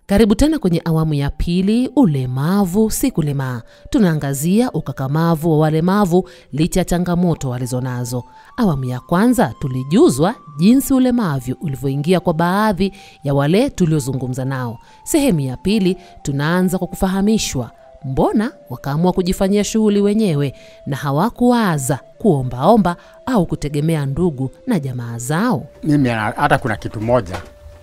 Karibu tena kwenye awamu ya pili, ulemavu si kulemaa. Tunaangazia ukakamavu wa walemavu licha ya changamoto walizonazo. Awamu ya kwanza tulijuzwa jinsi ulemavu ulivyoingia kwa baadhi ya wale tuliozungumza nao. Sehemu ya pili tunaanza kwa kufahamishwa mbona wakaamua kujifanyia shughuli wenyewe na hawakuwaza kuombaomba au kutegemea ndugu na jamaa zao. Mimi na- hata kuna kitu moja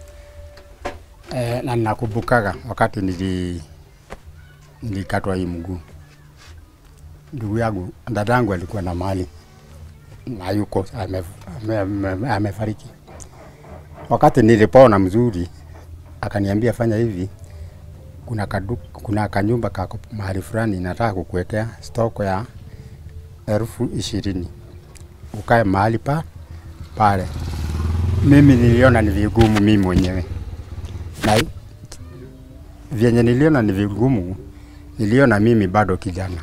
e, na ninakumbukaga wakati nili nilikatwa hii mguu, ndugu yangu dadangu alikuwa na mali na yuko amefariki ame, ame, ame amefariki. wakati nilipona mzuri, akaniambia fanya hivi, kuna, kadu, kuna kanyumba kako mahali fulani nataka kukuwekea stoko ya elfu ishirini ukae mahali pa pale. Mimi niliona ni vigumu mimi mwenyewe, na vyenye niliona ni vigumu, niliona mimi bado kijana,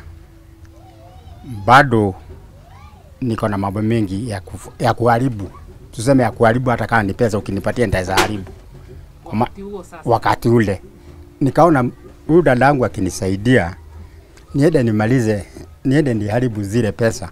bado niko na mambo mengi ya, kufu, ya kuharibu, tuseme ya kuharibu. Hata kama ni pesa ukinipatia nitaweza haribu Kwa ma- wakati ule nikaona huyu dadangu akinisaidia niende nimalize, niende niharibu zile pesa,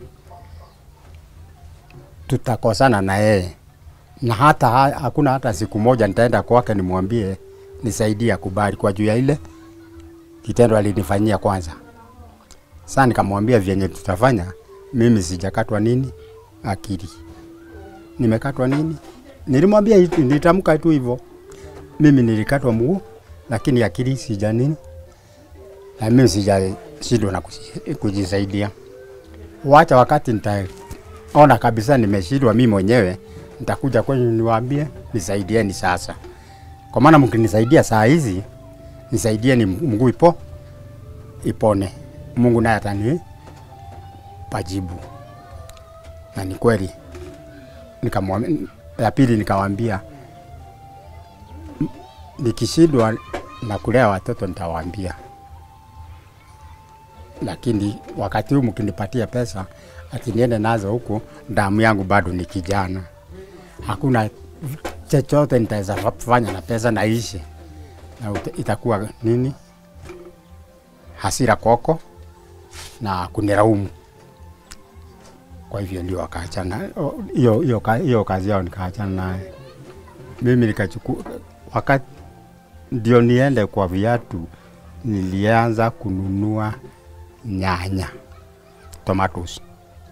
tutakosana na yeye, na hata ha- hakuna hata siku moja nitaenda kwake nimwambie nisaidie akubali kwa juu ya ile kitendo alinifanyia kwanza. Sasa nikamwambia vyenye tutafanya, mimi sijakatwa nini akili, nimekatwa nini. Nilimwambia hitu- nilitamka tu hivyo, mimi nilikatwa mguu, lakini akili sija nini, na mimi sijashindwa na kuji- kujisaidia. Wacha wakati nitaona kabisa nimeshindwa mimi mwenyewe, nitakuja kwenyu niwaambie nisaidieni sasa, kwa maana mkinisaidia saa hizi, nisaidieni mguu ipo ipone, Mungu naye atani pajibu. Na ni kweli, nikamwambia ya pili, nikawaambia "M- nikishindwa na kulea watoto nitawaambia, lakini wakati huu mkinipatia pesa ati niende nazo huku, damu yangu bado ni kijana, hakuna chochote nitaweza fanya na pesa naishi, na uta- itakuwa nini hasira kwako na kuniraumu. Kwa hivyo ndio wakaachana o- hiyo hiyo ka- hiyo kazi yao, nikaachana naye. Mimi nikachukua wakati ndio niende kwa viatu, nilianza kununua nyanya tomatoes,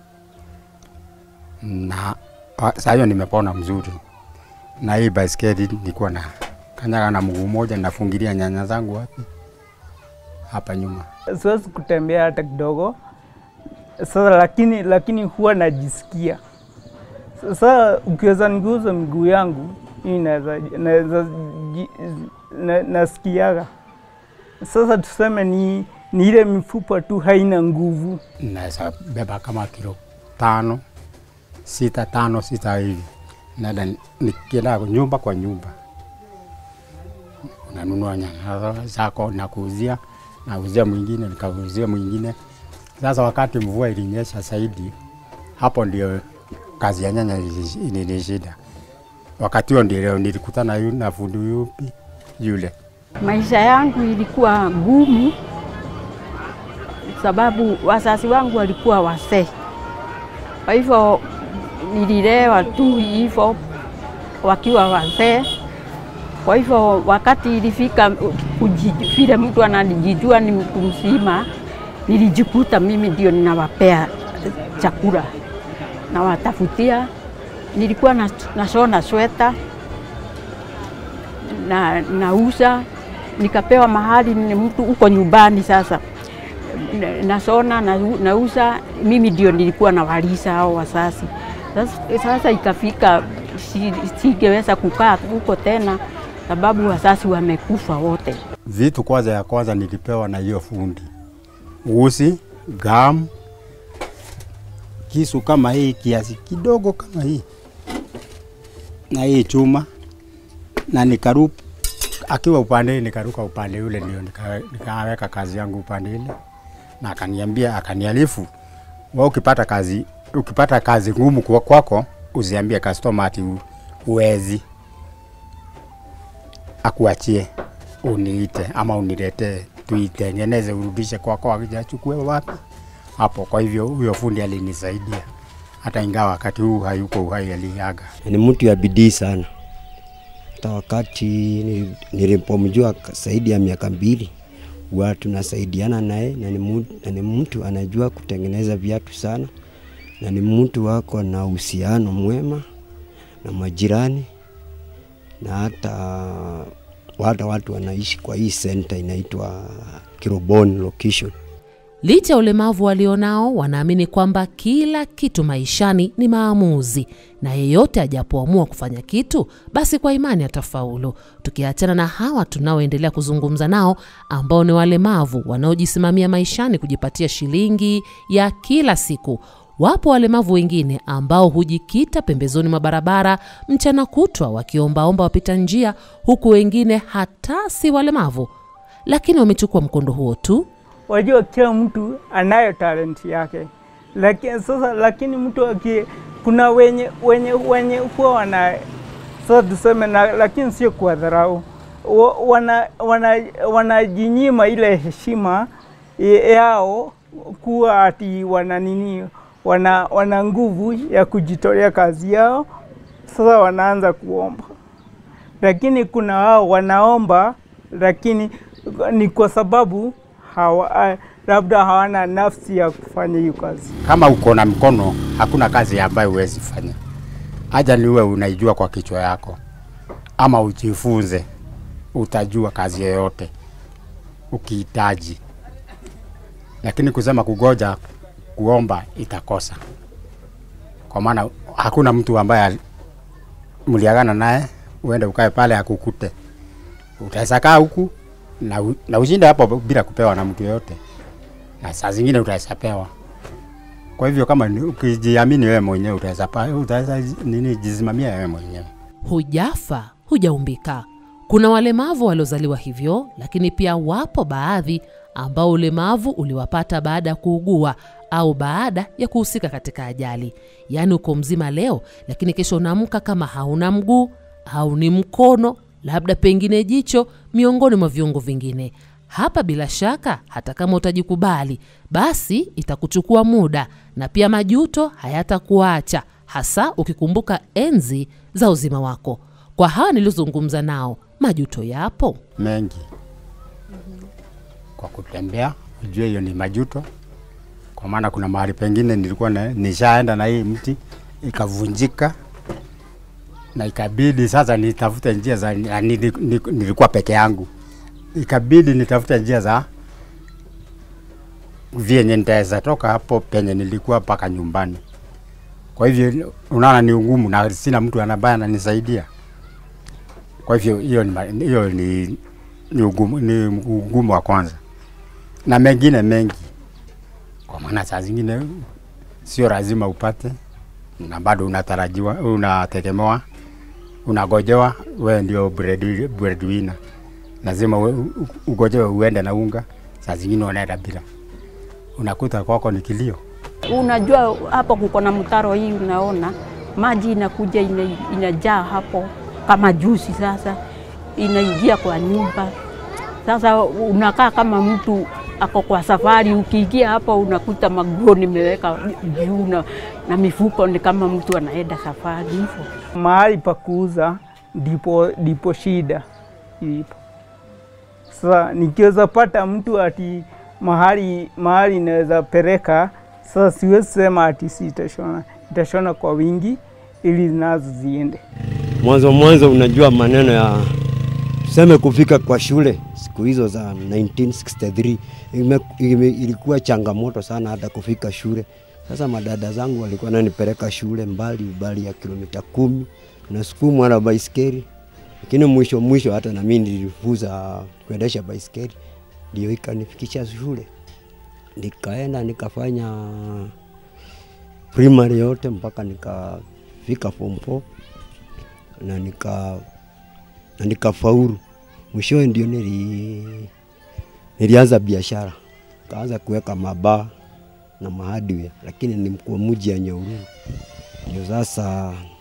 na wa- saa hiyo nimepona mzuri, na hii baiskeli nilikuwa na kanyaga na mguu mmoja, nafungilia nyanya zangu wapi hapa nyuma. siwezi kutembea hata kidogo sasa, lakini lakini huwa najisikia sasa. Ukiweza niguza miguu yangu hii naweza naweza ji- na, nasikiaga sasa, tuseme ni, ni ile mifupa tu haina nguvu. naweza beba kama kilo tano sita tano sita hivi, naenda nikienda nyumba kwa nyumba, unanunua nyanya zako nakuuzia, nauzia mwingine, nikauzia mwingine. Sasa wakati mvua ilinyesha zaidi, hapo ndio kazi ya nyanya ili- ilinishinda. Wakati huo ndio nilikutana yu- na fundi yupi yule Maisha yangu ilikuwa ngumu sababu wazazi wangu walikuwa wazee, kwa hivyo nililewa tu hivyo wakiwa wazee. Kwa hivyo wakati ilifika kuji- vile mtu anajijua ni mtu mzima, nilijikuta mimi ndio ninawapea chakula, nawatafutia. Nilikuwa na- nashona sweta na nauza nikapewa mahali ni mtu uko nyumbani sasa Na- nasona na, nauza mimi ndio nilikuwa nawalisha hao wazazi sasa, sasa ikafika si- singeweza kukaa huko tena sababu wazazi wamekufa wote vitu kwanza ya kwanza nilipewa na hiyo fundi usi gam kisu kama hii kiasi kidogo kama hii na hii chuma na nikaru akiwa upande hii nikaruka upande ule ndio nika- nikaweka kazi yangu upande ile na akaniambia akanialifu wa ukipata kazi ukipata kazi ngumu kwa- kwako usiambie customer ati u- uwezi akuachie uniite ama uniletee tuitengeneze, urudishe kwako, akijachukue wapi hapo. Kwa hivyo huyo fundi alinisaidia, hata ingawa wakati huu hayuko uhai, aliaga. ni mtu ya bidii sana. Hata wakati nili- nilipomjua ka- zaidi ya miaka mbili, huwa tunasaidiana naye na ni mu- na ni mtu anajua kutengeneza viatu sana, na ni mtu wako na uhusiano mwema na majirani na hata hata watu wanaishi kwa hii center inaitwa Kiroboni location. Licha ya ulemavu walionao, wanaamini kwamba kila kitu maishani ni maamuzi, na yeyote ajapoamua kufanya kitu, basi kwa imani atafaulu. Tukiachana na hawa tunaoendelea kuzungumza nao, ambao ni walemavu wanaojisimamia maishani kujipatia shilingi ya kila siku. Wapo walemavu wengine ambao hujikita pembezoni mwa barabara mchana kutwa wakiombaomba wapita njia, huku wengine hata si walemavu, lakini wamechukua mkondo huo tu wajua kila mtu anayo talenti yake, lakini sasa, lakini mtu aki, kuna wenye wenye wenye huwa wana sasa tuseme na, lakini sio kwa dharau, Wa- wana wana wanajinyima ile heshima e- yao kuwa ati wana nini, wana wana nguvu ya kujitolea kazi yao, sasa wanaanza kuomba lakini kuna wao wanaomba, lakini ni kwa sababu hawa, labda hawana nafsi ya kufanya hiyo kazi. Kama uko na mkono, hakuna kazi ambayo huwezi fanya. Haja ni uwe unaijua kwa kichwa yako, ama ujifunze, utajua kazi yoyote ukihitaji. Lakini kusema kugoja kuomba itakosa, kwa maana hakuna mtu ambaye ali- mliagana naye uende ukae pale akukute. Utaweza kaa huku na, u- na ushinde hapo bila kupewa na mtu yoyote, na saa zingine utaweza pewa. Kwa hivyo kama ni- ukijiamini wewe mwenyewe utaweza pa- utaweza nini jisimamia wewe mwenyewe. hujafa hujaumbika. Kuna walemavu waliozaliwa hivyo, lakini pia wapo baadhi ambao ulemavu uliwapata baada ya kuugua au baada ya kuhusika katika ajali. Yaani uko mzima leo, lakini kesho unaamka kama hauna mguu, hauni mkono, labda pengine jicho, miongoni mwa viungo vingine. Hapa bila shaka, hata kama utajikubali, basi itakuchukua muda na pia majuto hayatakuacha, hasa ukikumbuka enzi za uzima wako. Kwa hawa niliozungumza nao, majuto yapo. mengi kwa kutembea, ujue hiyo ni majuto, kwa maana kuna mahali pengine nilikuwa na, nishaenda na hii mti ikavunjika na ikabidi sasa nitafute njia za na nili- ni- nilikuwa peke yangu, ikabidi nitafute njia za vyenye nitaweza toka hapo penye nilikuwa mpaka nyumbani. Kwa hivyo unaona ni ugumu na sina mtu ambaye ananisaidia. Kwa hivyo hiyo ni, ma- hiyo ni, ni, ugumu, ni ugumu wa kwanza, na mengine mengi, kwa maana saa zingine sio lazima upate, na bado unatarajiwa, unategemewa, unagojewa, wewe ndio bread- breadwinner, lazima we- u- ugojewe uende na unga, saa zingine unaenda bila, unakuta kwako ni kilio. Unajua hapo kuko na mtaro hii, unaona maji inakuja ina, inajaa hapo kama juzi. Sasa inaingia kwa nyumba, sasa unakaa kama mtu ako kwa safari. Ukiingia hapo unakuta maguo nimeweka juu na, na mifuko ni kama mtu anaenda safari hivyo. Mahali pa kuuza ndipo, ndipo shida ilipo. Sasa nikiweza pata mtu ati mahali mahali inaweza peleka, sasa siwezi sema ati sitashona, itashona kwa wingi ili nazo ziende. Mwanzo mwanzo, unajua maneno ya tuseme kufika kwa shule siku hizo za 1963 ime, ime, ilikuwa changamoto sana hata kufika shule. Sasa madada zangu walikuwa nanipeleka shule mbali mbali ya kilomita kumi nasukumwa na baiskeli, lakini mwisho mwisho hata na mimi nilifuza kuendesha baiskeli, ndio ikanifikisha shule, nikaenda nikafanya primary yote mpaka nikafika form 4 na nika na nikafaulu. Mwishowe ndio nili, nilianza biashara, kaanza kuweka mabaa na mahardware, lakini ni kwa mji ya Nyahururu. Ndio sasa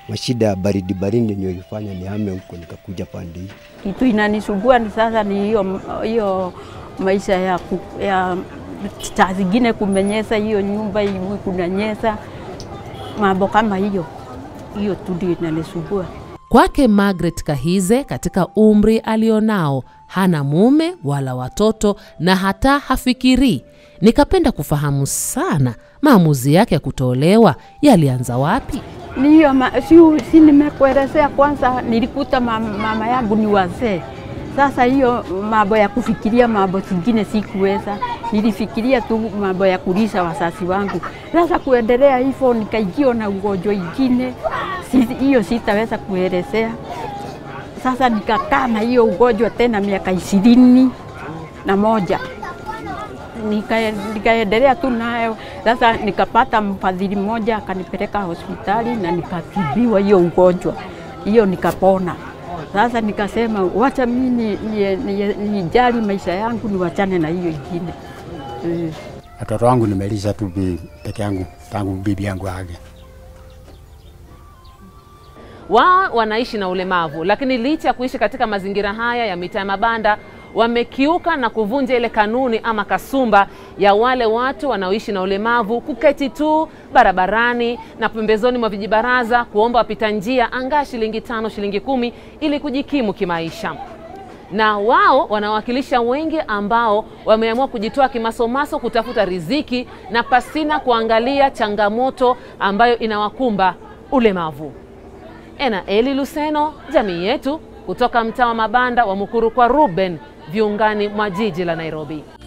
mashida ya baridi baridi ndio ilifanya nihame huko nikakuja pande hii. Kitu inanisumbua ni sasa ni hiyo hiyo maisha ya, ku, ya saa zingine kumenyesa hiyo nyumba iwi kunanyesa, mambo kama hiyo hiyo tu ndio inanisumbua. Kwake Margaret Kahize, katika umri alionao, hana mume wala watoto na hata hafikirii. Nikapenda kufahamu sana maamuzi yake ya kutolewa yalianza wapi. Ni hiyo ma, si, si nimekuelezea kwanza, nilikuta mama, mama yangu ni wazee. Sasa hiyo mambo ya kufikiria mambo zingine sikuweza, nilifikiria tu mambo ya kulisha wazazi wangu. Sasa kuendelea hivyo, nikaingiwa na ugonjwa ingine, si, hiyo sitaweza kuelezea. Sasa nikakaa na hiyo ugonjwa tena miaka ishirini na moja nika- nikaendelea tu nayo. Sasa nikapata mfadhili mmoja akanipeleka hospitali na nikatibiwa hiyo ugonjwa hiyo, nikapona. Sasa nikasema wacha mimi nijali ni, ni, nijali maisha yangu niwachane na hiyo ingine eh. Watoto wangu nimelisha tu bi- peke yangu tangu bibi yangu age. Wao wanaishi na ulemavu, lakini licha ya kuishi katika mazingira haya ya mitaa ya mabanda, wamekiuka na kuvunja ile kanuni ama kasumba ya wale watu wanaoishi na ulemavu kuketi tu barabarani na pembezoni mwa vijibaraza kuomba wapita njia angaa shilingi tano, shilingi kumi ili kujikimu kimaisha na wao wanawakilisha wengi ambao wameamua kujitoa kimasomaso kutafuta riziki na pasina kuangalia changamoto ambayo inawakumba ulemavu. Ena Eli Luseno, jamii yetu, kutoka mtaa wa mabanda wa Mukuru kwa Ruben, viungani mwa jiji la Nairobi.